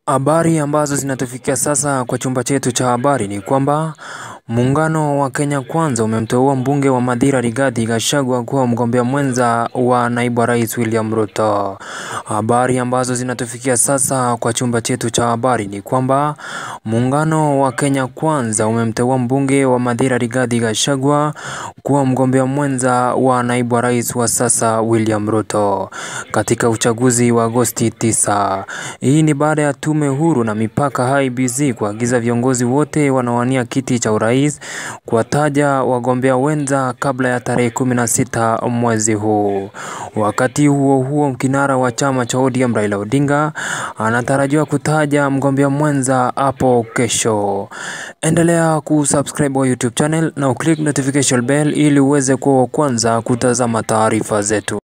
Habari ambazo zinatufikia sasa kwa chumba chetu cha habari ni kwamba muungano wa Kenya Kwanza umemteua mbunge wa Mathira Rigathi Gachagua kuwa mgombea mwenza wa naibu wa rais William Ruto. Habari ambazo zinatufikia sasa kwa chumba chetu cha habari ni kwamba muungano wa Kenya Kwanza umemteua mbunge wa Mathira Rigathi Gachagua kuwa mgombea mwenza wa naibu wa rais wa sasa William Ruto katika uchaguzi wa Agosti 9. Hii ni baada ya tume huru na mipaka IEBC kuagiza viongozi wote wanaowania kiti cha urais kuwataja wagombea wenza kabla ya tarehe 16 mwezi huu. Wakati huo huo, kinara wa chama cha ODM Raila Odinga anatarajiwa kutaja mgombea mwenza hapo kesho. Endelea kusubscribe wa YouTube channel na uclick notification bell ili uweze kuwa wa kwanza kutazama taarifa zetu.